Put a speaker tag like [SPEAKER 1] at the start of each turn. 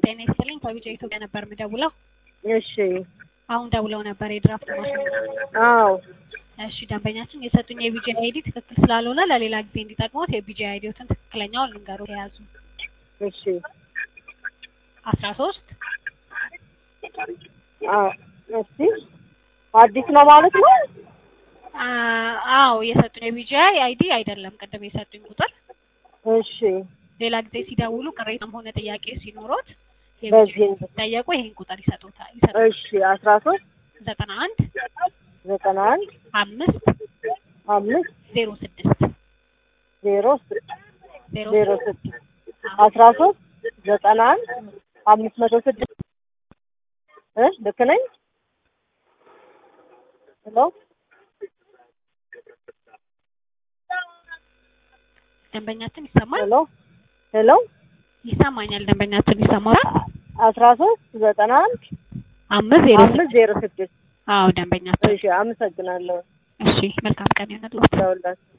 [SPEAKER 1] ጤና ይስጥልኝ ከቢጫ ኢትዮጵያ ነበር የምደውለው።
[SPEAKER 2] እሺ
[SPEAKER 1] አሁን ደውለው ነበር የድራፍት ማሽን።
[SPEAKER 2] አዎ
[SPEAKER 1] እሺ ደንበኛችን የሰጡኝ የቢጂ አይዲ ትክክል ስላልሆነ ለሌላ ጊዜ እንዲጠቅሙት የቢጂ አይዲዎትን ትክክለኛውን ልንገሩ የያዙ
[SPEAKER 2] እሺ
[SPEAKER 1] አስራ ሶስት
[SPEAKER 2] አዎ እስቲ አዲስ ነው ማለት ነው
[SPEAKER 1] አዎ የሰጡኝ የቢጂ አይዲ አይደለም ቅድም የሰጡኝ ቁጥር
[SPEAKER 2] እሺ
[SPEAKER 1] ሌላ ጊዜ ሲደውሉ ቅሬታም ሆነ ጥያቄ ሲኖሮት
[SPEAKER 2] በዚህ
[SPEAKER 1] ሲጠየቁ ይሄን ቁጥር ይሰጡታል ይሰጡታል
[SPEAKER 2] እሺ አስራ ሶስት
[SPEAKER 1] ዘጠና አንድ
[SPEAKER 2] ዘጠና አንድ
[SPEAKER 1] አምስት
[SPEAKER 2] አምስት
[SPEAKER 1] ዜሮ ስድስት
[SPEAKER 2] ዜሮ
[SPEAKER 1] ዜሮ
[SPEAKER 2] ዜሮ ስድስት አስራ ሶስት ዘጠና አንድ አምስት መቶ ስድስት እ ልክ ነኝ? ሄሎ
[SPEAKER 1] ደንበኛችን ይሰማል
[SPEAKER 2] ሄሎ ሄሎ
[SPEAKER 1] ይሰማኛል ደንበኛችን ይሰማል
[SPEAKER 2] አስራ ሶስት ዘጠና አንድ
[SPEAKER 1] አምስት ዜሮ
[SPEAKER 2] አምስት ዜሮ ስድስት
[SPEAKER 1] አዎ ደንበኛችን
[SPEAKER 2] እሺ አመሰግናለሁ
[SPEAKER 1] እሺ መልካም ቀን ይሁንልዎት
[SPEAKER 2] ለሁላችሁ